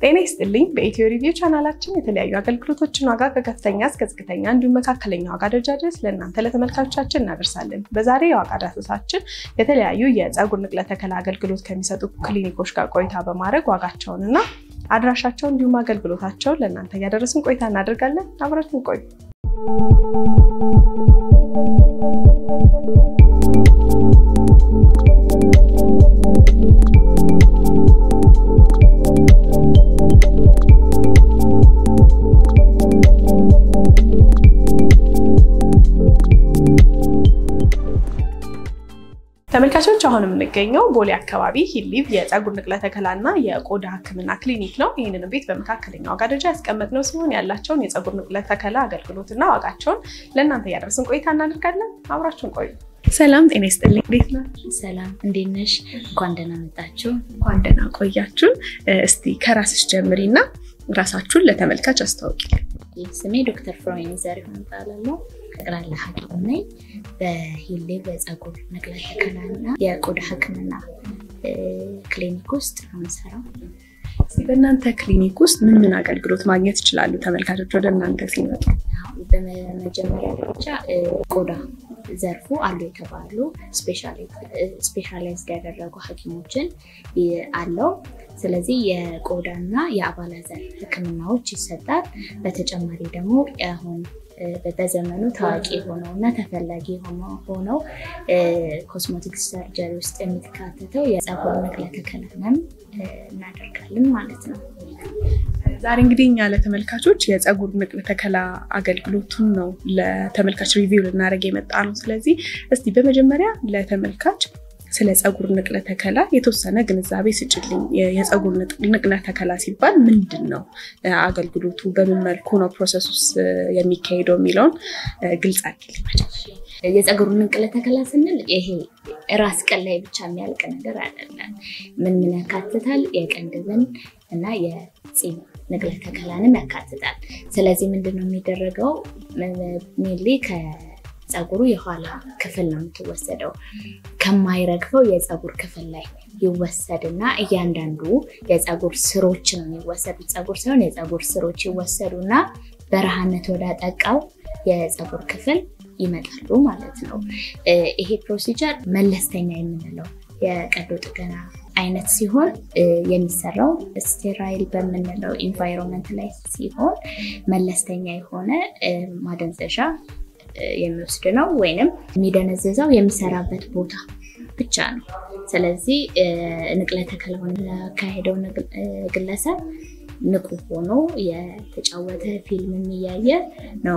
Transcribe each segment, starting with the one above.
ጤና ይስጥልኝ። በኢትዮ ሪቪው ቻናላችን የተለያዩ አገልግሎቶችን ዋጋ ከከፍተኛ እስከ ዝቅተኛ እንዲሁም መካከለኛ ዋጋ ደረጃ ድረስ ለእናንተ ለተመልካቾቻችን እናደርሳለን። በዛሬ የዋጋ ዳሰሳችን የተለያዩ የፀጉር ንቅለ ተከላ አገልግሎት ከሚሰጡ ክሊኒኮች ጋር ቆይታ በማድረግ ዋጋቸውን እና አድራሻቸውን እንዲሁም አገልግሎታቸውን ለእናንተ እያደረስን ቆይታ እናደርጋለን። አብራችን ቆዩ። ተመልካቾች አሁን የምንገኘው ቦሌ አካባቢ ሂሊቭ የፀጉር ንቅለ ተከላ እና የቆዳ ሕክምና ክሊኒክ ነው። ይህንን ቤት በመካከለኛ ዋጋ ደረጃ ያስቀመጥነው ሲሆን ያላቸውን የፀጉር ንቅለ ተከላ አገልግሎትና ዋጋቸውን ለእናንተ እያደረስን ቆይታ እናደርጋለን። አብራችሁን ቆዩ። ሰላም ጤና ይስጥልኝ። እንዴት ናችሁ? ሰላም እንዴት ነሽ? እንኳን ደህና መጣችሁ። እንኳን ደህና ቆያችሁን። እስቲ ከራስሽ ጀምሪ እና ራሳችሁን ለተመልካች አስታውቂ። ስሜ ዶክተር ፍሮይን ዘሪሁን እባላለሁ። ጠቅላላ ሐኪም ነኝ። በሂሌ በፀጉር ንቅለ ተከላ እና የቆዳ ህክምና ክሊኒክ ውስጥ ነው የምሰራው። በእናንተ ክሊኒክ ውስጥ ምን ምን አገልግሎት ማግኘት ይችላሉ ተመልካቾች ወደ እናንተ ሲመጡ? በመጀመሪያ ደረጃ ቆዳ ዘርፉ አሉ የተባሉ ስፔሻላይዝድ ያደረጉ ሐኪሞችን አለው። ስለዚህ የቆዳና የአባላዘር ህክምናዎች ይሰጣል። በተጨማሪ ደግሞ አሁን በዘመኑ ታዋቂ ሆነው እና ተፈላጊ ሆነው ኮስሞቲክስ ሰርጀሪ ውስጥ የሚካተተው የፀጉር ንቅለ ተከላንም እናደርጋለን ማለት ነው። ዛሬ እንግዲህ እኛ ለተመልካቾች የፀጉር ንቅለ ተከላ አገልግሎቱን ነው ለተመልካች ሪቪው ልናደርግ የመጣ ነው። ስለዚህ እስቲ በመጀመሪያ ለተመልካች ስለ ፀጉር ንቅለ ተከላ የተወሰነ ግንዛቤ ስጭልኝ። የፀጉር ንቅለ ተከላ ሲባል ምንድን ነው አገልግሎቱ፣ በምን መልኩ ነው ፕሮሰስ ውስጥ የሚካሄደው የሚለውን ግልጽ አድርጊልኝ። የፀጉር ንቅለ ተከላ ስንል ይሄ ራስ ቅል ላይ ብቻ የሚያልቅ ነገር አይደለም። ምን ምን ያካትታል? የቅንድብን እና የፂም ንቅለ ተከላንም ያካትታል። ስለዚህ ምንድን ነው የሚደረገው ሜንሊ ፀጉሩ የኋላ ክፍል ነው የምትወሰደው። ከማይረግፈው የፀጉር ክፍል ላይ ይወሰድና እያንዳንዱ የፀጉር ስሮች ነው የሚወሰዱት። ፀጉር ሳይሆን የፀጉር ስሮች ይወሰዱና በረሃነት ወዳጠቃው የፀጉር ክፍል ይመጣሉ ማለት ነው። ይሄ ፕሮሲጀር መለስተኛ የምንለው የቀዶ ጥገና አይነት ሲሆን የሚሰራው ስቴራይል በምንለው ኢንቫይሮንመንት ላይ ሲሆን መለስተኛ የሆነ ማደንዘዣ የሚወስድ ነው። ወይንም የሚደነዝዘው የሚሰራበት ቦታ ብቻ ነው። ስለዚህ ንቅለ ተከላውን ያካሄደው ግለሰብ ንቁ ሆኖ የተጫወተ ፊልም እያየ ነው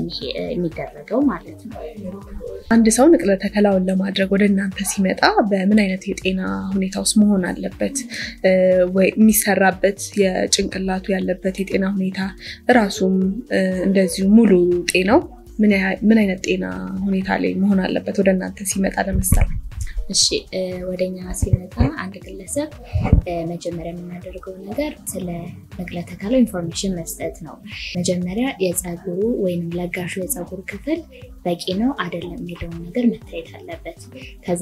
የሚደረገው ማለት ነው። አንድ ሰው ንቅለ ተከላውን ለማድረግ ወደ እናንተ ሲመጣ በምን አይነት የጤና ሁኔታ ውስጥ መሆን አለበት? ወይ የሚሰራበት የጭንቅላቱ ያለበት የጤና ሁኔታ እራሱም እንደዚሁ ሙሉ ጤናው ምን አይነት ጤና ሁኔታ ላይ መሆን አለበት ወደ እናንተ ሲመጣ ለመሰራ? እሺ ወደኛ ሲመጣ አንድ ግለሰብ መጀመሪያ የምናደርገው ነገር ስለ ንቅለ ተከላው ኢንፎርሜሽን መስጠት ነው። መጀመሪያ የፀጉሩ ወይም ለጋሹ የፀጉር ክፍል በቂ ነው አይደለም የሚለውን ነገር መታየት አለበት። ከዛ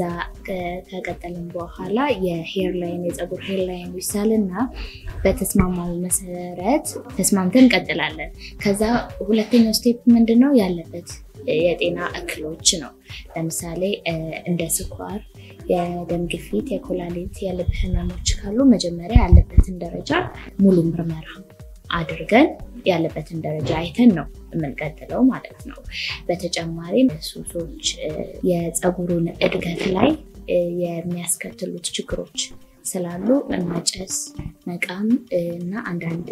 ከቀጠልን በኋላ የሄር ላይን የፀጉር ሄር ላይን ይሳልና በተስማማው መሰረት ተስማምተን እንቀጥላለን። ከዛ ሁለተኛው ስቴፕ ምንድን ነው ያለበት የጤና እክሎች ነው። ለምሳሌ እንደ ስኳር፣ የደም ግፊት፣ የኮላሊት፣ የልብ ህመሞች ካሉ መጀመሪያ ያለበትን ደረጃ ሙሉ ምርመራ አድርገን ያለበትን ደረጃ አይተን ነው የምንቀጥለው ማለት ነው። በተጨማሪም ሱሶች የፀጉሩን እድገት ላይ የሚያስከትሉት ችግሮች ስላሉ መጨስ፣ መቃም እና አንዳንድ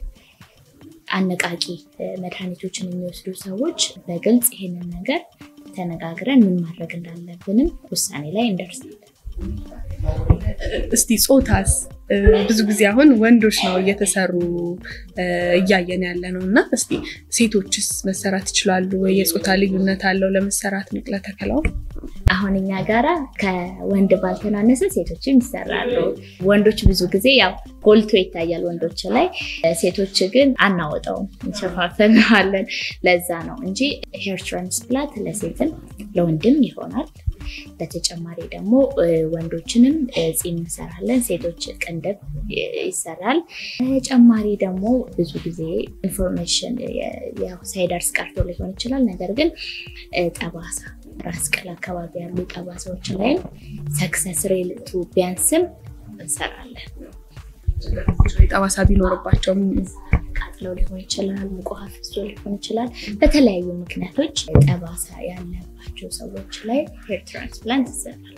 አነቃቂ መድኃኒቶችን የሚወስዱ ሰዎች በግልጽ ይሄንን ነገር ተነጋግረን ምን ማድረግ እንዳለብንም ውሳኔ ላይ እንደርሳለን። እስቲ ጾታስ? ብዙ ጊዜ አሁን ወንዶች ነው እየተሰሩ እያየን ያለ ነው እና እስቲ ሴቶችስ መሰራት ይችላሉ ወይ? የጾታ ልዩነት አለው ለመሰራት ንቅለ ተከላው? አሁን እኛ ጋራ ከወንድ ባልተናነሰ ሴቶችም ይሰራሉ። ወንዶች ብዙ ጊዜ ያው ጎልቶ ይታያል ወንዶች ላይ፣ ሴቶች ግን አናወጣውም እንሸፋፈነዋለን። ለዛ ነው እንጂ ሄር ትራንስፕላንት ለሴትም ለወንድም ይሆናል። በተጨማሪ ደግሞ ወንዶችንም ፂም እንሰራለን፣ ሴቶች ቅንድብ ይሰራል። ተጨማሪ ደግሞ ብዙ ጊዜ ኢንፎርሜሽን ሳይደርስ ቀርቶ ሊሆን ይችላል። ነገር ግን ጠባሳ ራስ ቅል አካባቢ ያሉ ጠባሳዎች ላይ ሰክሰስ ሬቱ ቢያንስም እንሰራለን። ጠባሳ ቢኖርባቸውም ቃጥለው ሊሆን ይችላል፣ ሙቅ ውሃ ፍሶ ሊሆን ይችላል። በተለያዩ ምክንያቶች ጠባሳ ያለባቸው ሰዎች ላይ ሄር ትራንስፕላንት ይሰራል።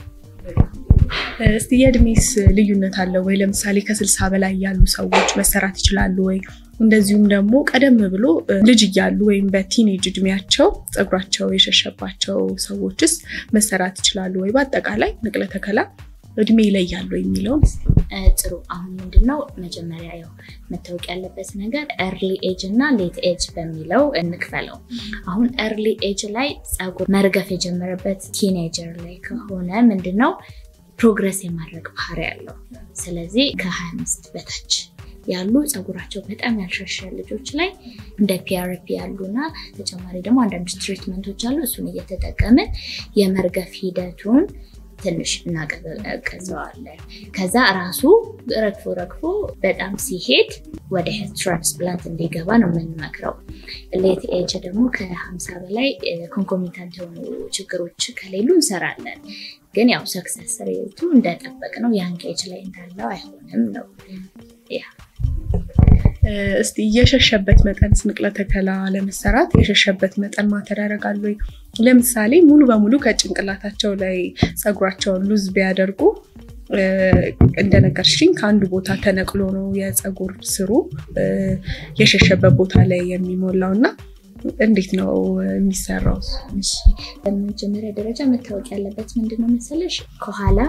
እስቲ የእድሜስ ልዩነት አለው ወይ? ለምሳሌ ከስልሳ በላይ ያሉ ሰዎች መሰራት ይችላሉ ወይ? እንደዚሁም ደግሞ ቀደም ብሎ ልጅ እያሉ ወይም በቲኔጅ እድሜያቸው ፀጉራቸው የሸሸባቸው ሰዎችስ መሰራት ይችላሉ ወይ? በአጠቃላይ ንቅለ ተከላ እድሜ ይለያሉ የሚለውን ጥሩ። አሁን ምንድነው መጀመሪያ ያው መታወቅ ያለበት ነገር ኤርሊ ኤጅ እና ሌት ኤጅ በሚለው እንክፈለው። አሁን ኤርሊ ኤጅ ላይ ፀጉር መርገፍ የጀመረበት ቲኔጀር ላይ ከሆነ ምንድነው ፕሮግረስ የማድረግ ባህሪ ያለው። ስለዚህ ከ25 በታች ያሉ ፀጉራቸው በጣም ያልሸሸ ልጆች ላይ እንደ ፒአርፒ ያሉና ተጨማሪ ደግሞ አንዳንድ ትሪትመንቶች አሉ። እሱን እየተጠቀምን የመርገፍ ሂደቱን ትንሽ እናቀዘዋለን። ከዛ ራሱ ረግፎ ረግፎ በጣም ሲሄድ ወደ ሄር ትራንስፕላንት እንዲገባ ነው የምንመክረው። ሌት ኤጅ ደግሞ ከሀምሳ በላይ ኮንኮሚታንት የሆኑ ችግሮች ከሌሉ እንሰራለን። ግን ያው ሰክሰስ ሬቱ እንደጠበቅ ነው ያንግ ኤጅ ላይ እንዳለው አይሆንም ነው ያ እስቲ የሸሸበት መጠን ንቅለ ተከላ ለመሰራት የሸሸበት መጠን ማተር ያደርጋል ወይ? ለምሳሌ ሙሉ በሙሉ ከጭንቅላታቸው ላይ ፀጉራቸውን ሉዝ ቢያደርጉ እንደነገርሽኝ ከአንዱ ቦታ ተነቅሎ ነው የፀጉር ስሩ የሸሸበት ቦታ ላይ የሚሞላው እና እንዴት ነው የሚሰራው? በመጀመሪያ ደረጃ መታወቅ ያለበት ምንድነው መሰለሽ ከኋላ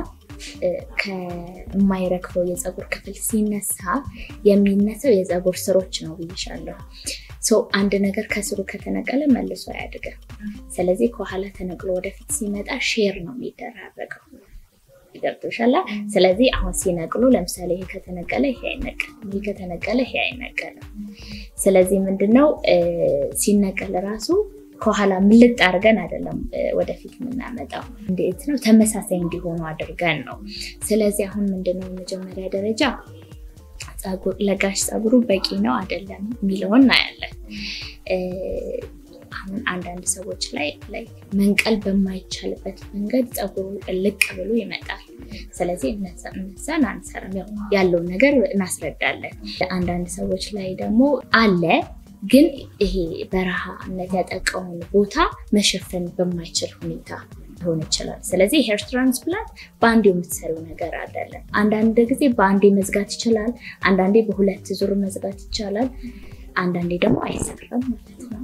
ከማይረግፈው የፀጉር ክፍል ሲነሳ የሚነሳው የፀጉር ስሮች ነው ብይሻለሁ። አንድ ነገር ከስሩ ከተነቀለ መልሶ አያድግም። ስለዚህ ከኋላ ተነቅሎ ወደፊት ሲመጣ ሼር ነው የሚደራረገው። ገብቶሻል? ስለዚህ አሁን ሲነቅሉ ለምሳሌ ይሄ ከተነቀለ ይሄ አይነቀልም፣ ይሄ ከተነቀለ ይሄ አይነቀልም። ስለዚህ ምንድነው ሲነቀል ራሱ ከኋላ ምልጥ አድርገን አይደለም ወደፊት የምናመጣው፣ እንዴት ነው ተመሳሳይ እንዲሆኑ አድርገን ነው። ስለዚህ አሁን ምንድነው መጀመሪያ ደረጃ ለጋሽ ፀጉሩ በቂ ነው አይደለም የሚለውን እናያለን። አሁን አንዳንድ ሰዎች ላይ ላይ መንቀል በማይቻልበት መንገድ ፀጉሩ ልቅ ብሎ ይመጣል። ስለዚህ እነዛን አንሰራም፣ ያለውን ነገር እናስረዳለን። አንዳንድ ሰዎች ላይ ደግሞ አለ ግን ይሄ በረሃነት ያጠቃውን ቦታ መሸፈን በማይችል ሁኔታ ሊሆን ይችላል። ስለዚህ ሄር ትራንስፕላንት በአንዴ የምትሰሪው ነገር አይደለም። አንዳንድ ጊዜ በአንዴ መዝጋት ይችላል፣ አንዳንዴ በሁለት ዙር መዝጋት ይቻላል፣ አንዳንዴ ደግሞ አይሰራም ማለት ነው።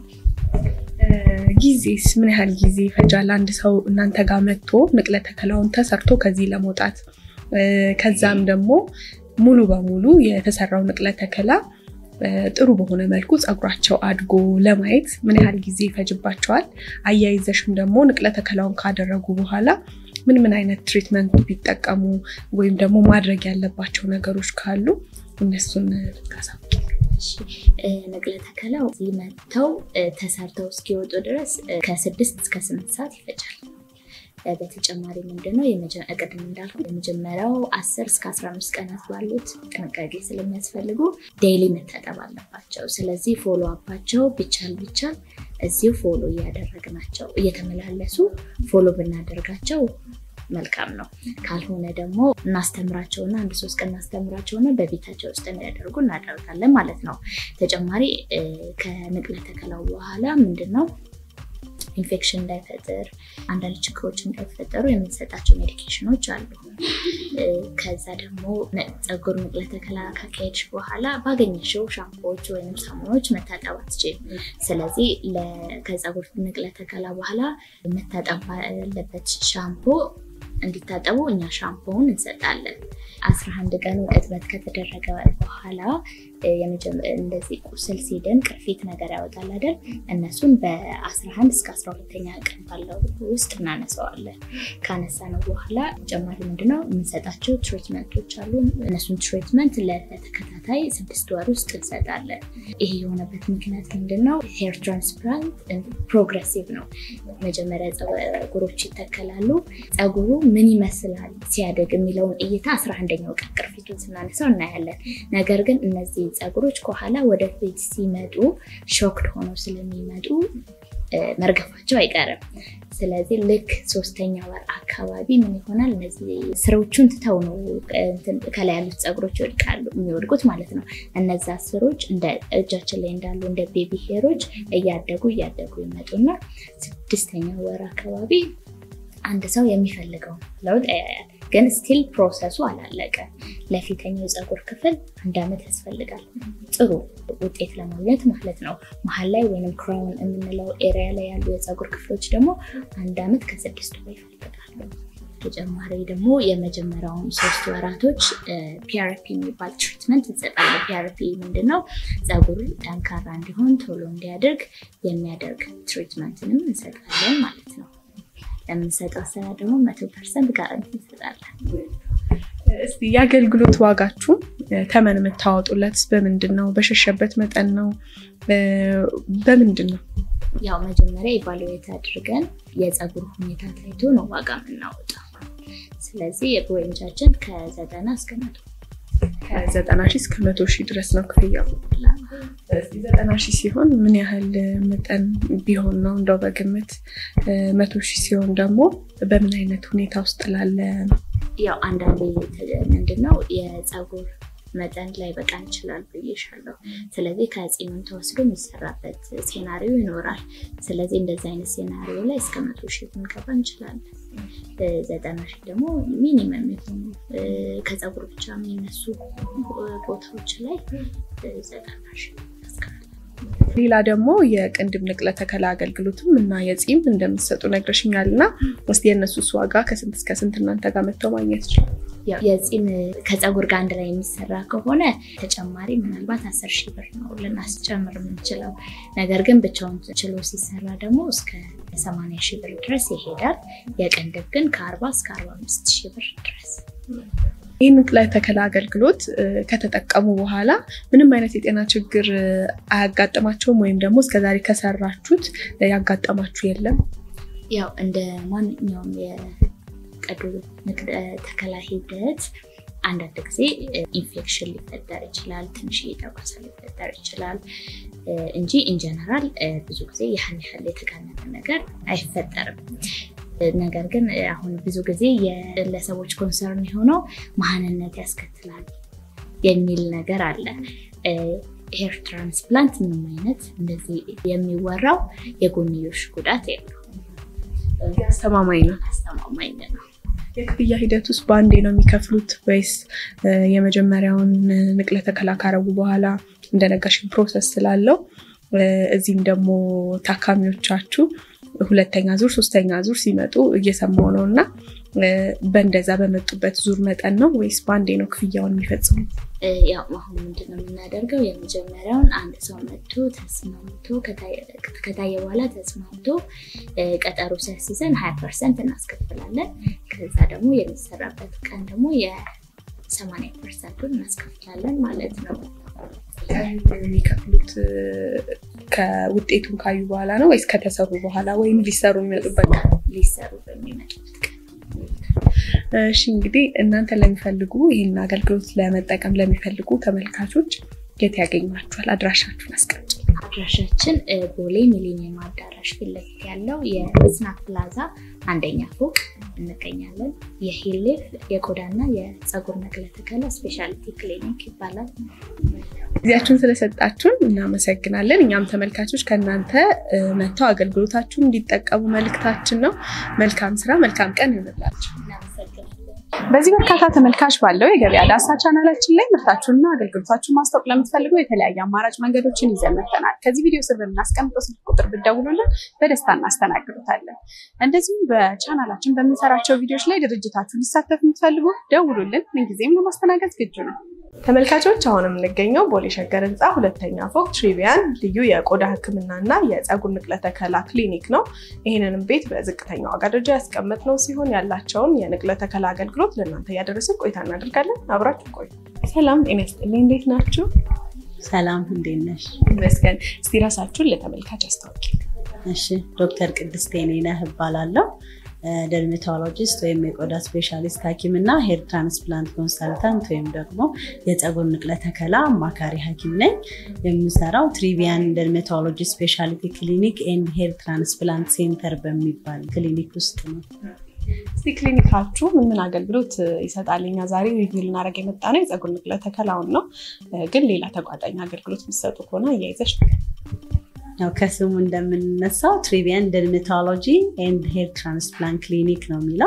ጊዜስ ምን ያህል ጊዜ ይፈጃል? አንድ ሰው እናንተ ጋር መጥቶ ንቅለ ተከላውን ተሰርቶ ከዚህ ለመውጣት ከዛም ደግሞ ሙሉ በሙሉ የተሰራው ንቅለ ተከላ ጥሩ በሆነ መልኩ ፀጉራቸው አድጎ ለማየት ምን ያህል ጊዜ ይፈጅባቸዋል? አያይዘሽም ደግሞ ንቅለ ተከላውን ካደረጉ በኋላ ምን ምን አይነት ትሪትመንት ቢጠቀሙ ወይም ደግሞ ማድረግ ያለባቸው ነገሮች ካሉ እነሱን ብታሳውቂ። ንቅለ ተከላው እዚህ መጥተው ተሰርተው እስኪወጡ ድረስ ከስድስት እስከ ስምንት ሰዓት ይፈጃል። በተጨማሪ ምንድነው ቅድም እንዳልኩ የመጀመሪያው አስር እስከ አስራ አምስት ቀናት ባሉት ጥንቃቄ ስለሚያስፈልጉ ዴይሊ መታጠብ አለባቸው። ስለዚህ ፎሎ አፓቸው ቢቻል ቢቻል እዚሁ ፎሎ እያደረግናቸው እየተመላለሱ ፎሎ ብናደርጋቸው መልካም ነው። ካልሆነ ደግሞ እናስተምራቸውና አንድ ሶስት ቀን እናስተምራቸውና በቤታቸው ውስጥ እንዲያደርጉ እናደርጋለን ማለት ነው። ተጨማሪ ከንቅለ ተከላው በኋላ ምንድን ነው ኢንፌክሽን እንዳይፈጥር አንዳንድ ችግሮች እንዳይፈጠሩ የምንሰጣቸው ሜዲኬሽኖች አሉ። ከዛ ደግሞ ፀጉር ንቅለ ተከላ ካካሄድሽ በኋላ ባገኘሽው ሻምፖዎች ወይም ሳሙኖች መታጠብ አትችይም። ስለዚህ ከፀጉር ንቅለ ተከላ በኋላ መታጠብ ያለበት ሻምፖ እንዲታጠቡ እኛ ሻምፖውን እንሰጣለን። አስራ አንድ ቀኑ እጥበት ከተደረገ በኋላ እንደዚህ ቁስል ሲድን ቅርፊት ነገር ያወጣል አይደል? እነሱን በ11 እስከ 12ተኛ ቀን ባለው ውስጥ እናነሳዋለን። ካነሳነው በኋላ ተጨማሪ ምንድነው የምንሰጣቸው ትሪትመንቶች አሉ። እነሱን ትሪትመንት ለተከታታይ ስድስት ወር ውስጥ እንሰጣለን። ይሄ የሆነበት ምክንያት ምንድነው? ሄር ትራንስፕላንት ፕሮግሬሲቭ ነው። መጀመሪያ ፀጉሮች ይተከላሉ። ፀጉሩ ምን ይመስላል ሲያደግ የሚለውን እይታ 11ኛው ቀን ቅርፊቱን ስናነሳው እናያለን። ነገር ግን እነዚህ ፀጉሮች ከኋላ ወደፊት ሲመጡ ሾክድ ሆነው ስለሚመጡ መርገፋቸው አይቀርም። ስለዚህ ልክ ሶስተኛ ወር አካባቢ ምን ይሆናል? እነዚህ ስሮቹን ትተው ነው ከላይ ያሉት ፀጉሮች ይወድቃሉ የሚወድቁት ማለት ነው። እነዛ ስሮች እንደ እጃችን ላይ እንዳሉ እንደ ቤቢ ሄሮች እያደጉ እያደጉ ይመጡና ስድስተኛ ወር አካባቢ አንድ ሰው የሚፈልገውን ለውጥ ያያል። ግን ስቲል ፕሮሰሱ አላለቀም። ለፊተኛው የፀጉር ክፍል አንድ ዓመት ያስፈልጋል ጥሩ ውጤት ለማግኘት ማለት ነው። መሀል ላይ ወይም ክራውን የምንለው ኤሪያ ላይ ያሉ የፀጉር ክፍሎች ደግሞ አንድ ዓመት ከስድስት ወር ይፈልጋሉ። ተጨማሪ ደግሞ የመጀመሪያውን ሶስት ወራቶች ፒአርፒ የሚባል ትሪትመንት እንሰጣለን። ፒአርፒ ምንድነው? ፀጉር ጠንካራ እንዲሆን ቶሎ እንዲያደርግ የሚያደርግ ትሪትመንትንም እንሰጣለን ማለት ነው። ለምንሰጠው ስራ ደግሞ መቶ ፐርሰንት ጋራንቲ እንሰጣለን። እስቲ የአገልግሎት ዋጋችሁ ተመን የምታወጡለት በምንድን ነው? በሸሸበት መጠን ነው? በምንድን ነው? ያው መጀመሪያ ኢቫሉዌት አድርገን የፀጉር ሁኔታ ታይቶ ነው ዋጋ የምናወጣው። ስለዚህ የሬንጃችን ከዘጠና እስከ መቶ ከዘጠና ሺህ እስከ መቶ ሺህ ድረስ ነው ክፍያው። ዘጠና ሺህ ሲሆን ምን ያህል መጠን ቢሆን ነው እንደው በግምት? መቶ ሺህ ሲሆን ደግሞ በምን አይነት ሁኔታ ውስጥ ላለ? ያው አንዳንዴ ምንድነው የፀጉር መጠን ላይ በቃ ይችላል ብዬሻለሁ። ስለዚህ ከፂምም ተወስዶ የሚሰራበት ሴናሪዮ ይኖራል። ስለዚህ እንደዚህ አይነት ሴናሪዮ ላይ እስከ መቶ ሺህ ልንገባ እንችላለን። ዘጠና ሺህ ደግሞ ሚኒመም የሆኑ ከፀጉር ብቻ የሚነሱ ቦታዎች ላይ ዘጠና ሺህ ሌላ ደግሞ የቅንድብ ንቅለ ተከላ አገልግሎትም እና የፂም እንደምትሰጡ ነግረሽኛል እና እስኪ የእነሱስ ዋጋ ከስንት እስከ ስንት እናንተ ጋር መጥተው ማግኘት ይችላል? የፂም ከፀጉር ጋር አንድ ላይ የሚሰራ ከሆነ ተጨማሪ ምናልባት አስር ሺህ ብር ነው ልናስጨምር የምንችለው። ነገር ግን ብቻውን ችሎ ሲሰራ ደግሞ እስከ ሰማንያ ሺህ ብር ድረስ ይሄዳል። የቅንድብ ግን ከአርባ እስከ አርባ አምስት ሺህ ብር ድረስ ይህ ንቅለ ተከላ አገልግሎት ከተጠቀሙ በኋላ ምንም አይነት የጤና ችግር አያጋጥማቸውም? ወይም ደግሞ እስከዛሬ ከሰራችሁት ያጋጠማችሁ የለም? ያው እንደ ማንኛውም የቀዶ ንቅለ ተከላ ሂደት አንዳንድ ጊዜ ኢንፌክሽን ሊፈጠር ይችላል፣ ትንሽ ጠባሳ ሊፈጠር ይችላል እንጂ ኢንጀነራል ብዙ ጊዜ ያህል ያህል የተጋነነ ነገር አይፈጠርም። ነገር ግን አሁን ብዙ ጊዜ የግለሰቦች ኮንሰርን የሆነው መሀንነት ያስከትላል የሚል ነገር አለ። ሄር ትራንስፕላንት ምንም አይነት እንደዚህ የሚወራው የጎንዮሽ ጉዳት የለውም። አስተማማኝ ነው። አስተማማኝ ነው። የክፍያ ሂደት ውስጥ በአንዴ ነው የሚከፍሉት ወይስ የመጀመሪያውን ንቅለ ተከላ ካረጉ በኋላ እንደነገርሽኝ ፕሮሰስ ስላለው እዚህም ደግሞ ታካሚዎቻችሁ ሁለተኛ ዙር ሶስተኛ ዙር ሲመጡ እየሰማው ነው እና በእንደዛ በመጡበት ዙር መጠን ነው ወይስ በአንዴ ነው ክፍያውን የሚፈጽሙት? ያው አሁን ምንድነው የምናደርገው? የመጀመሪያውን አንድ ሰው መጥቶ ተስማምቶ ከታየ በኋላ ተስማምቶ ቀጠሮ ሲያስይዘን ሀያ ፐርሰንት እናስከፍላለን። ከዛ ደግሞ የሚሰራበት ቀን ደግሞ የሰማንያ ፐርሰንቱን እናስከፍላለን ማለት ነው። የሚከፍሉት ከውጤቱን ካዩ በኋላ ነው ወይስ ከተሰሩ በኋላ ወይም ሊሰሩ የሚመጡበት ቀን? ሊሰሩ በሚመጡበት ቀን። እሺ እንግዲህ እናንተ ለሚፈልጉ ይህን አገልግሎት ለመጠቀም ለሚፈልጉ ተመልካቾች የት ያገኟችኋል? አድራሻችሁን አስቀምጡ። አድራሻችን ቦሌ ሚሊኒየም አዳራሽ ፊት ለፊት ያለው የስናክ ፕላዛ አንደኛ ፎቅ እንገኛለን። የሂሌፍ የቆዳና የፀጉር ነቅለ ተከላ ስፔሻሊቲ ክሊኒክ ይባላል። ጊዜያችሁን ስለሰጣችሁን እናመሰግናለን። እኛም ተመልካቾች ከእናንተ መጥተው አገልግሎታችሁን እንዲጠቀሙ መልእክታችን ነው። መልካም ስራ፣ መልካም ቀን ይሆንላችሁ። እናመሰግናለን። በዚህ በርካታ ተመልካች ባለው የገበያ ዳሳ ቻናላችን ላይ ምርታችሁንና አገልግሎታችሁን ማስታወቅ ለምትፈልጉ የተለያየ አማራጭ መንገዶችን ይዘን መጥተናል። ከዚህ ቪዲዮ ስር በምናስቀምጠው ስልክ ቁጥር ብትደውሉልን በደስታ እናስተናግዱታለን። እንደዚሁም በቻናላችን በምንሰራቸው ቪዲዮዎች ላይ ድርጅታችሁ ሊሳተፍ የምትፈልጉ ደውሉልን። ምንጊዜም ለማስተናገድ ዝግጁ ነው። ተመልካቾች አሁን የምንገኘው ቦሌ ሸገር ህንፃ ሁለተኛ ፎቅ ትሪቪያን ልዩ የቆዳ ሕክምና እና የፀጉር ንቅለ ተከላ ክሊኒክ ነው። ይህንንም ቤት በዝቅተኛ ዋጋ ደረጃ ያስቀመጥነው ሲሆን ያላቸውን የንቅለ ተከላ አገልግሎት ለእናንተ እያደረስን ቆይታ እናደርጋለን። አብራችሁ ቆዩ። ሰላም ጤና ይስጥልኝ። እንዴት ናችሁ? ሰላም እንዴት ነሽ? ይመስገን። እስቲ ራሳችሁን ለተመልካች አስታውቂ። እሺ ዶክተር ቅድስት የኔነህ እባላለሁ። ደርሜቶሎጂስት ወይም የቆዳ ስፔሻሊስት ሐኪም እና ሄር ትራንስፕላንት ኮንሰልታንት ወይም ደግሞ የፀጉር ንቅለ ተከላ አማካሪ ሐኪም ነኝ። የምሰራው ትሪቪያን ደርሜቶሎጂ ስፔሻሊቲ ክሊኒክ ኤንድ ሄር ትራንስፕላንት ሴንተር በሚባል ክሊኒክ ውስጥ ነው። እስቲ ክሊኒካችሁ ምን ምን አገልግሎት ይሰጣል? እኛ ዛሬ ሪቪው ልናደርግ የመጣ ነው የፀጉር ንቅለ ተከላውን ነው፣ ግን ሌላ ተጓዳኝ አገልግሎት የሚሰጡ ከሆነ እያይዘሽ ያው ከስሙ እንደምንነሳው ትሪቪያን ደርሜቶሎጂ ኤንድ ሄር ትራንስፕላንት ክሊኒክ ነው የሚለው።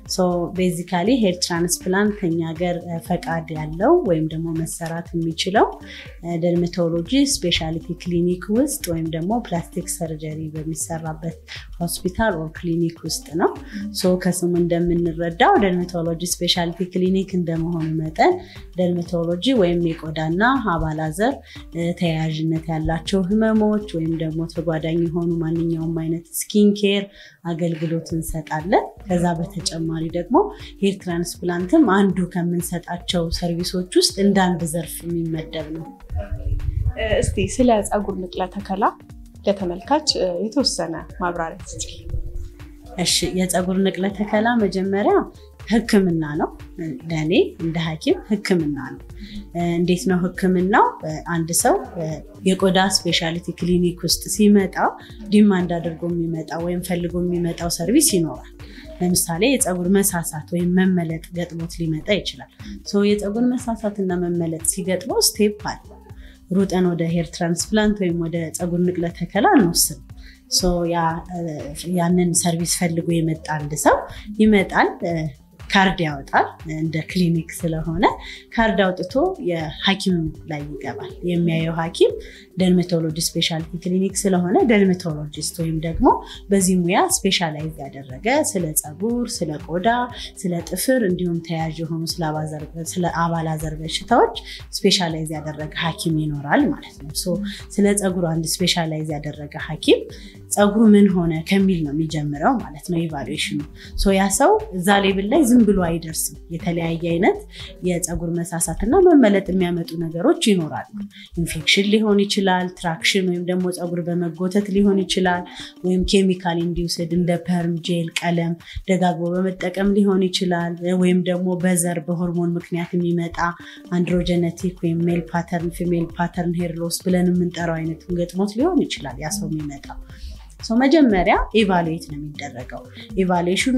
ቤዚካሊ ሄር ትራንስፕላንት ከኛ ሀገር ፈቃድ ያለው ወይም ደግሞ መሰራት የሚችለው ደርሜቶሎጂ ስፔሻሊቲ ክሊኒክ ውስጥ ወይም ደግሞ ፕላስቲክ ሰርጀሪ በሚሰራበት ሆስፒታል ኦር ክሊኒክ ውስጥ ነው። ከስሙ እንደምንረዳው ደርሜቶሎጂ ስፔሻሊቲ ክሊኒክ እንደመሆኑ መጠን ደርሜቶሎጂ ወይም የቆዳና አባላዘር ተያያዥነት ያላቸው ህመሞች ወይም ደግሞ ተጓዳኝ የሆኑ ማንኛውም አይነት ስኪን ኬር አገልግሎት እንሰጣለን። ከዛ በተጨማሪ ደግሞ ሄር ትራንስፕላንትም አንዱ ከምንሰጣቸው ሰርቪሶች ውስጥ እንደ አንድ ዘርፍ የሚመደብ ነው። እስቲ ስለ ፀጉር ንቅለ ተከላ ለተመልካች የተወሰነ ማብራሪያ ስጪ። እሺ፣ የፀጉር ንቅለ ተከላ መጀመሪያ ህክምና ነው። ለእኔ እንደ ሐኪም ህክምና ነው። እንዴት ነው ህክምናው? አንድ ሰው የቆዳ ስፔሻሊቲ ክሊኒክ ውስጥ ሲመጣ ዲማንድ አድርጎ የሚመጣ ወይም ፈልጎ የሚመጣው ሰርቪስ ይኖራል። ለምሳሌ የፀጉር መሳሳት ወይም መመለጥ ገጥሞት ሊመጣ ይችላል። የፀጉር መሳሳት እና መመለጥ ሲገጥመው ስቴፕ አለ። ሩጠን ወደ ሄር ትራንስፕላንት ወይም ወደ ፀጉር ንቅለ ተከላ አንወስንም። ያንን ሰርቪስ ፈልጎ የመጣ አንድ ሰው ይመጣል፣ ካርድ ያወጣል። እንደ ክሊኒክ ስለሆነ ካርድ አውጥቶ የሐኪም ላይ ይገባል። የሚያየው ሐኪም ደርሜቶሎጂ ስፔሻሊቲ ክሊኒክ ስለሆነ ደርሜቶሎጂስት ወይም ደግሞ በዚህ ሙያ ስፔሻላይዝ ያደረገ ስለ ፀጉር፣ ስለ ቆዳ፣ ስለ ጥፍር እንዲሁም ተያያዥ የሆኑ ስለ አባላዘር በሽታዎች ስፔሻላይዝ ያደረገ ሐኪም ይኖራል ማለት ነው። ስለ ፀጉር አንድ ስፔሻላይዝ ያደረገ ሐኪም ፀጉሩ ምን ሆነ ከሚል ነው የሚጀምረው ማለት ነው ኢቫሉዌሽኑ። ያ ሰው እዛ ሌብል ላይ ዝም ብሎ አይደርስም። የተለያየ አይነት የፀጉር መሳሳት እና መመለጥ የሚያመጡ ነገሮች ይኖራሉ። ኢንፌክሽን ሊሆን ይችላል፣ ትራክሽን ወይም ደግሞ ፀጉር በመጎተት ሊሆን ይችላል፣ ወይም ኬሚካል ኢንዲውስድ እንደ ፐርም፣ ጄል፣ ቀለም ደጋግቦ በመጠቀም ሊሆን ይችላል፣ ወይም ደግሞ በዘር በሆርሞን ምክንያት የሚመጣ አንድሮጀነቲክ ወይም ሜል ፓተርን ፊሜል ፓተርን ሄር ሎስ ብለን የምንጠራው አይነት ገጥሞት ሊሆን ይችላል ያ ሰው የሚመጣው መጀመሪያ ኤቫሉዌት ነው የሚደረገው። ኤቫሉዌሽኑ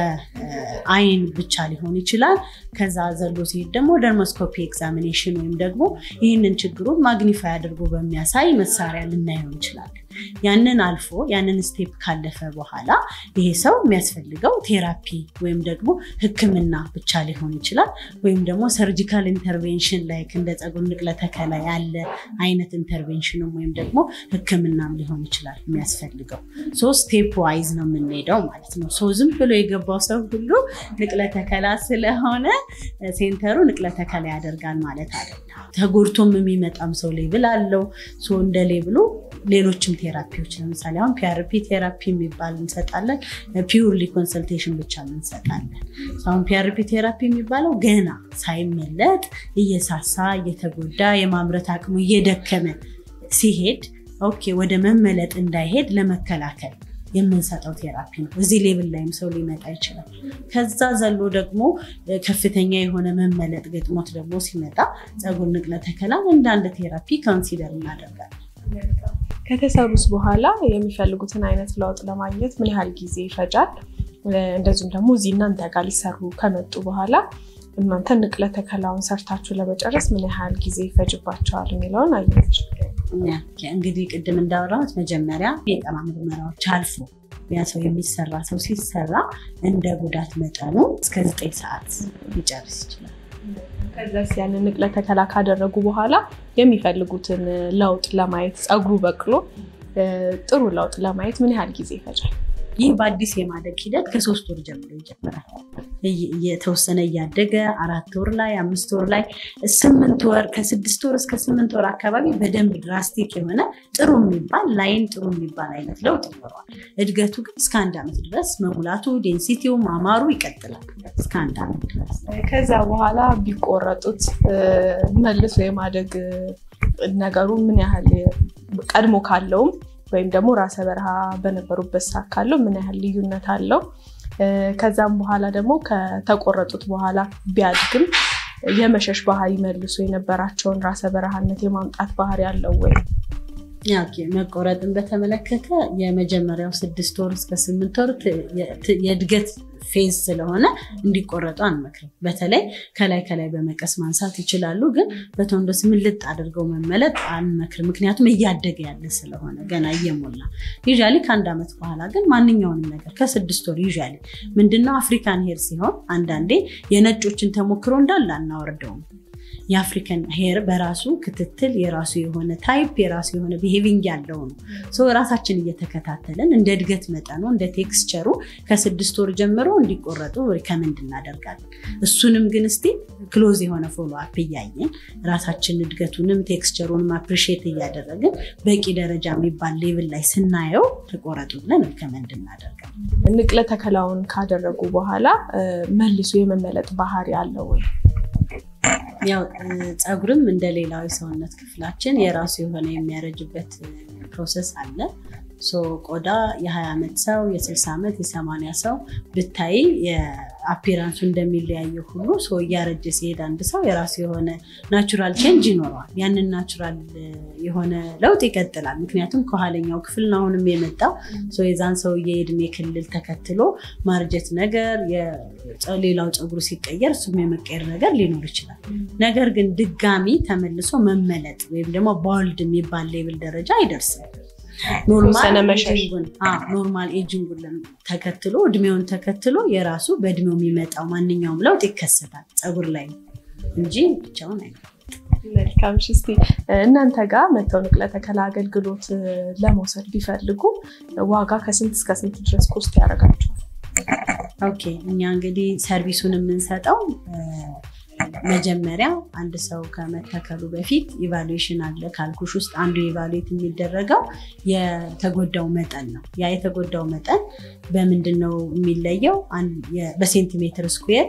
በአይን ብቻ ሊሆን ይችላል። ከዛ ዘሎ ሲሄድ ደግሞ ደርሞስኮፒ ኤግዛሚኔሽን ወይም ደግሞ ይህንን ችግሩን ማግኒፋይ አድርጎ በሚያሳይ መሳሪያ ልናየው እንችላለን። ያንን አልፎ ያንን ስቴፕ ካለፈ በኋላ ይሄ ሰው የሚያስፈልገው ቴራፒ ወይም ደግሞ ሕክምና ብቻ ሊሆን ይችላል። ወይም ደግሞ ሰርጂካል ኢንተርቬንሽን ላይ እንደ ፀጉር ንቅለ ተከላ ያለ አይነት ኢንተርቬንሽንም ወይም ደግሞ ሕክምናም ሊሆን ይችላል የሚያስፈልገው። ሶ ስቴፕ ዋይዝ ነው የምንሄደው ማለት ነው። ሶ ዝም ብሎ የገባው ሰው ሁሉ ንቅለ ተከላ ስለሆነ ሴንተሩ ንቅለ ተከላ ያደርጋል ማለት አይደለም። ተጎድቶም የሚመጣም ሰው ሌብል አለው። ሶ እንደ ሌብሉ ሌሎችም ቴራፒዎች ለምሳሌ አሁን ፒአርፒ ቴራፒ የሚባል እንሰጣለን። ፒውርሊ ኮንሰልቴሽን ብቻ እንሰጣለን። አሁን ፒአርፒ ቴራፒ የሚባለው ገና ሳይመለጥ እየሳሳ እየተጎዳ የማምረት አቅሙ እየደከመ ሲሄድ ኦኬ ወደ መመለጥ እንዳይሄድ ለመከላከል የምንሰጠው ቴራፒ ነው። እዚህ ሌብል ላይም ሰው ሊመጣ ይችላል። ከዛ ዘሎ ደግሞ ከፍተኛ የሆነ መመለጥ ገጥሞት ደግሞ ሲመጣ ፀጉር ንቅለ ተከላን እንደ አንድ ቴራፒ ካውንሲለር እናደርጋለን። ከተሰሩስ በኋላ የሚፈልጉትን አይነት ለውጥ ለማግኘት ምን ያህል ጊዜ ይፈጃል? እንደዚሁም ደግሞ እዚህ እናንተ ጋር ሊሰሩ ከመጡ በኋላ እናንተ ንቅለ ተከላውን ሰርታችሁ ለመጨረስ ምን ያህል ጊዜ ይፈጅባቸዋል የሚለውን አየች። እንግዲህ ቅድም እንዳወራሁት መጀመሪያ የጤና ምርመራዎች አልፎ ያ ሰው የሚሰራ ሰው ሲሰራ እንደ ጉዳት መጠኑ እስከ ዘጠኝ ሰዓት ሊጨርስ ይችላል። ከዛስ ያንን ንቅለ ተከላ ካደረጉ በኋላ የሚፈልጉትን ለውጥ ለማየት ፀጉሩ በቅሎ ጥሩ ለውጥ ለማየት ምን ያህል ጊዜ ይፈጃል? ይህ በአዲስ የማደግ ሂደት ከሶስት ወር ጀምሮ ይጀምራል። የተወሰነ እያደገ አራት ወር ላይ አምስት ወር ላይ ስምንት ወር ከስድስት ወር እስከ ስምንት ወር አካባቢ በደንብ ድራስቲክ የሆነ ጥሩ የሚባል ላይን ጥሩ የሚባል አይነት ለውጥ ይኖረዋል። እድገቱ ግን እስከ አንድ ዓመት ድረስ መሙላቱ፣ ዴንሲቲው ማማሩ ይቀጥላል እስከ አንድ ዓመት ድረስ። ከዛ በኋላ ቢቆረጡት መልሶ የማደግ ነገሩ ምን ያህል ቀድሞ ካለውም ወይም ደግሞ ራሰ በረሃ በነበሩበት ሰዓት ካለው ምን ያህል ልዩነት አለው? ከዛም በኋላ ደግሞ ከተቆረጡት በኋላ ቢያድግም የመሸሽ ባህሪ መልሶ የነበራቸውን ራሰ በረሃነት የማምጣት ባህሪ ያለው ወይ? መቆረጥን በተመለከተ የመጀመሪያው ስድስት ወር እስከ ስምንት ወር የእድገት ፌዝ ስለሆነ እንዲቆረጡ አንመክርም። በተለይ ከላይ ከላይ በመቀስ ማንሳት ይችላሉ፣ ግን በቶንዶስ ምልጥ አድርገው መመለጥ አንመክርም። ምክንያቱም እያደገ ያለ ስለሆነ ገና እየሞላ ዩዥያሊ ከአንድ ዓመት በኋላ ግን ማንኛውንም ነገር ከስድስት ወር ዩዥያሊ ምንድነው አፍሪካን ሄር ሲሆን አንዳንዴ የነጮችን ተሞክሮ እንዳለ አናወርደውም። የአፍሪካን ሄር በራሱ ክትትል የራሱ የሆነ ታይፕ የራሱ የሆነ ቢሄቪንግ ያለው ነው። ራሳችን እየተከታተልን እንደ እድገት መጠኑ እንደ ቴክስቸሩ ከስድስት ወር ጀምሮ እንዲቆረጡ ሪከመንድ እናደርጋለን። እሱንም ግን እስቲ ክሎዝ የሆነ ፎሎ አፕ እያየን ራሳችን እድገቱንም ቴክስቸሩንም አፕሪሺየት እያደረግን በቂ ደረጃ የሚባል ሌቭል ላይ ስናየው ተቆረጡ ብለን ሪከመንድ እናደርጋለን። ንቅለ ተከላውን ካደረጉ በኋላ መልሶ የመመለጥ ባህሪ አለው ወይ? ያው ፀጉርም እንደ ሌላው የሰውነት ክፍላችን የራሱ የሆነ የሚያረጅበት ፕሮሰስ አለ። ቆዳ የ20 ዓመት ሰው የ60 ዓመት የ80 ሰው ብታይ የአፒራንሱ እንደሚለያየው ሁሉ ሰው እያረጀ ሲሄድ አንድ ሰው የራሱ የሆነ ናቹራል ቼንጅ ይኖረዋል። ያንን ናቹራል የሆነ ለውጥ ይቀጥላል። ምክንያቱም ከኋለኛው ክፍል ነው አሁንም የመጣው የዛን ሰውዬ የእድሜ ክልል ተከትሎ ማርጀት ነገር ሌላው ፀጉሩ ሲቀየር እሱም የመቀየር ነገር ሊኖር ይችላል። ነገር ግን ድጋሚ ተመልሶ መመለጥ ወይም ደግሞ ባልድ የሚባል ሌብል ደረጃ አይደርስም። ኖርማል ኤጂንጉን ተከትሎ እድሜውን ተከትሎ የራሱ በእድሜው የሚመጣው ማንኛውም ለውጥ ይከሰታል ፀጉር ላይ እንጂ ብቻውን አይ መልካም። እስኪ እናንተ ጋር መተው ንቅለ ተከላ አገልግሎት ለመውሰድ ቢፈልጉ ዋጋ ከስንት እስከ ስንት ድረስ ኮስት ያደርጋቸዋል? ኦኬ እኛ እንግዲህ ሰርቪሱን የምንሰጠው መጀመሪያ አንድ ሰው ከመተከሉ በፊት ኢቫሉዌሽን አለ። ካልኩሽ ውስጥ አንዱ ኢቫሉዌት የሚደረገው የተጎዳው መጠን ነው። ያ የተጎዳው መጠን በምንድን ነው የሚለየው? በሴንቲሜትር ስኩዌር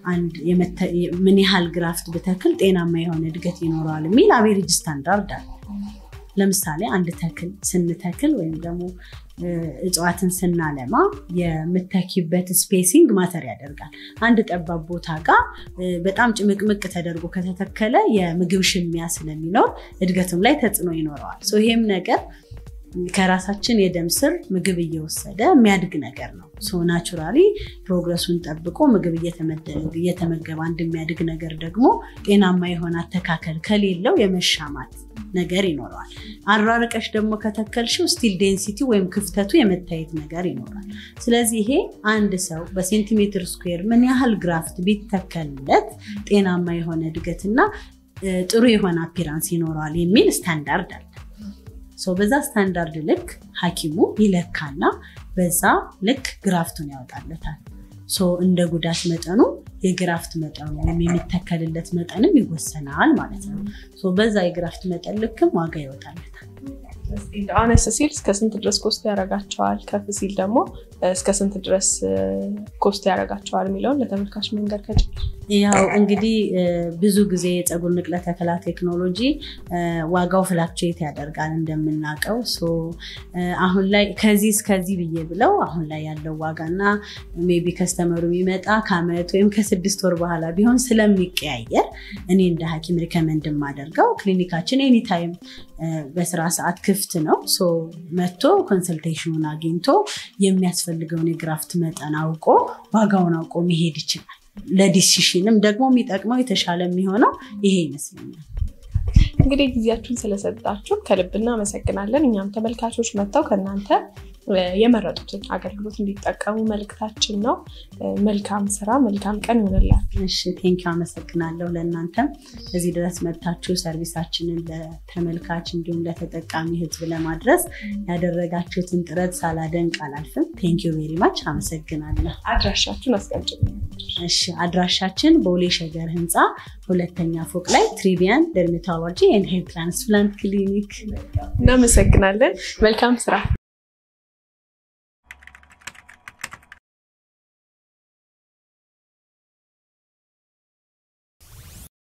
ምን ያህል ግራፍት ብተክል ጤናማ የሆነ እድገት ይኖረዋል የሚል አቬሬጅ ስታንዳርድ አለ። ለምሳሌ አንድ ተክል ስንተክል ወይም ደግሞ እጽዋትን ስናለማ የምተኪበት ስፔሲንግ ማተር ያደርጋል። አንድ ጠባብ ቦታ ጋር በጣም ጭምቅምቅ ተደርጎ ከተተከለ የምግብ ሽሚያ ስለሚኖር እድገቱም ላይ ተጽዕኖ ይኖረዋል። ይሄም ነገር ከራሳችን የደም ስር ምግብ እየወሰደ የሚያድግ ነገር ነው። ናቹራሊ ፕሮግረሱን ጠብቆ ምግብ እየተመገበ አንድ የሚያድግ ነገር ደግሞ ጤናማ የሆነ አተካከል ከሌለው የመሻማት ነገር ይኖረዋል። አራርቀሽ ደግሞ ከተከልሽው ስቲል ዴንሲቲ ወይም ክፍተቱ የመታየት ነገር ይኖራል። ስለዚህ ይሄ አንድ ሰው በሴንቲሜትር ስኩዌር ምን ያህል ግራፍት ቢተከልለት ጤናማ የሆነ እድገትና ጥሩ የሆነ አፒራንስ ይኖረዋል የሚል ስታንዳርድ አለ። በዛ ስታንዳርድ ልክ ሐኪሙ ይለካና በዛ ልክ ግራፍቱን ያወጣለታል። እንደ ጉዳት መጠኑ የግራፍት መጠኑ ወይም የሚተከልለት መጠንም ይወሰናል ማለት ነው። በዛ የግራፍት መጠን ልክም ዋጋ ይወጣለታል። አነስ ሲል እስከ ስንት ድረስ ኮስት ያደርጋቸዋል? ከፍ ሲል ደግሞ እስከ ስንት ድረስ ኮስት ያደርጋቸዋል የሚለውን ለተመልካች መንገድ ከጭ ያው እንግዲህ ብዙ ጊዜ የፀጉር ንቅለ ተከላ ቴክኖሎጂ ዋጋው ፍላክቹዌት ያደርጋል እንደምናውቀው። አሁን ላይ ከዚህ እስከዚህ ብዬ ብለው አሁን ላይ ያለው ዋጋና ሜይ ቢ ከስተመሩ የሚመጣ ከአመት ወይም ከስድስት ወር በኋላ ቢሆን ስለሚቀያየር እኔ እንደ ሐኪም ሪከመንድ የማደርገው ክሊኒካችን ኤኒታይም በስራ ሰዓት ክፍት ነው። መጥቶ ኮንሰልቴሽኑን አግኝቶ የሚያስፈልገውን የግራፍት መጠን አውቆ ዋጋውን አውቆ መሄድ ይችላል። ለዲሲሽንም ደግሞ የሚጠቅመው የተሻለ የሚሆነው ይሄ ይመስለኛል። እንግዲህ ጊዜያችሁን ስለሰጣችሁ ከልብ እናመሰግናለን። እኛም ተመልካቾች መጥተው ከእናንተ የመረጡትን አገልግሎት እንዲጠቀሙ መልእክታችን ነው። መልካም ስራ፣ መልካም ቀን ይሆንላል። እሺ ቴንኪ አመሰግናለሁ። ለእናንተም እዚህ ድረስ መጥታችሁ ሰርቪሳችንን ለተመልካች እንዲሁም ለተጠቃሚ ህዝብ ለማድረስ ያደረጋችሁትን ጥረት ሳላደንቅ አላልፍም። ቴንኪ ቬሪ ማች አመሰግናለሁ። አድራሻችሁን አስቀምጭልኝ። እሺ አድራሻችን ቦሌ ሸገር ህንፃ ሁለተኛ ፎቅ ላይ ትሪቪያን ደርሜቶሎጂ ኤንድ ሄር ትራንስፕላንት ክሊኒክ። እናመሰግናለን። መልካም ስራ